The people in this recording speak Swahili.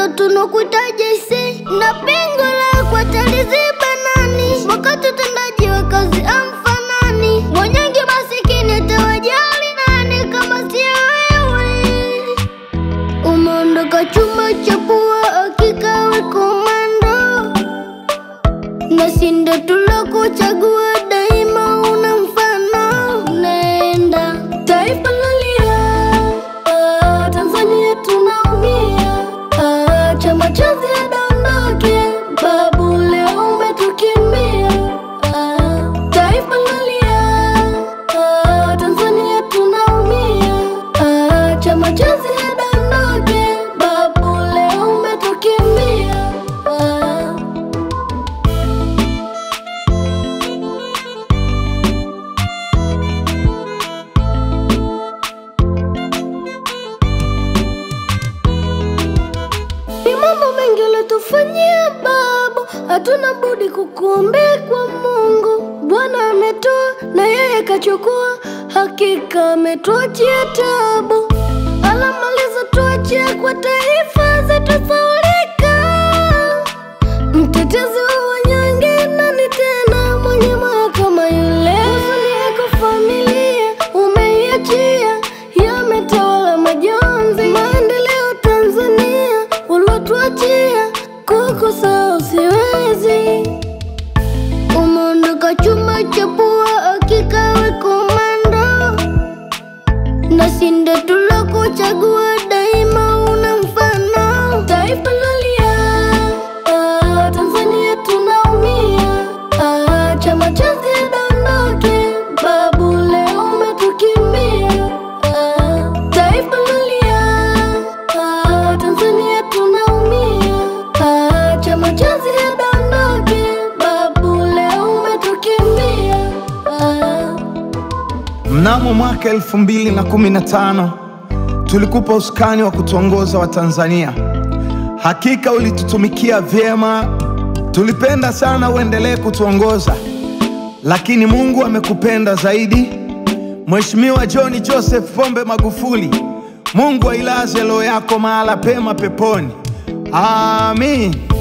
bado tunakuhitaji isi na pengo lako ataliziba nani? Wakati utendaji wa kazi amfanani, mwenyengi masikini atawajali nani kama sio wewe? Umeondoka chuma cha pua, hakika we komando, na sinde tulokuchagua daima una mfano. Nenda taifa lalia, ah, Tanzania tunaumia, ah, chama chozi adondoke, babu leo umetukimbia, ah, taifa lalia, ah, Tanzania tunaumia, ah, chama chozi adondoke, babu leo umetukimbia, ah. Ni mambo mengi ulitufanyia babu, hatuna budi kukuombea kwa Mungu. Bwana ametoa na yeye kachukua, hakika ametuachia tabu. Alamaliza tuachia kwa taifa zetu saulika. Mtetezi wa wanyonge nani tena mwenye moyo kama yule? Huzuni yako familia umeiachia, yametawala majonzi. Maendeleo Tanzania ulotuachia, kukusahau siwezi. Umeondoka chuma cha pua, hakika we komando, na sinde tulokuchagua daima una mfano. Taifa lalia, ah, Tanzania tunaumia, ah, chama chozi adondoke, babu leo umetukimbia, ah, taifa lalia, ah, Tanzania tunaumia, ah, chama chozi adondoke, babu leo umetukimbia, ah. Mnamo mwaka 2015 tulikupa usukani wa kutuongoza Watanzania. Hakika ulitutumikia vyema, tulipenda sana uendelee kutuongoza, lakini Mungu amekupenda zaidi. Mheshimiwa John Joseph Pombe Magufuli, Mungu ailaze roho yako mahala pema peponi. Amin.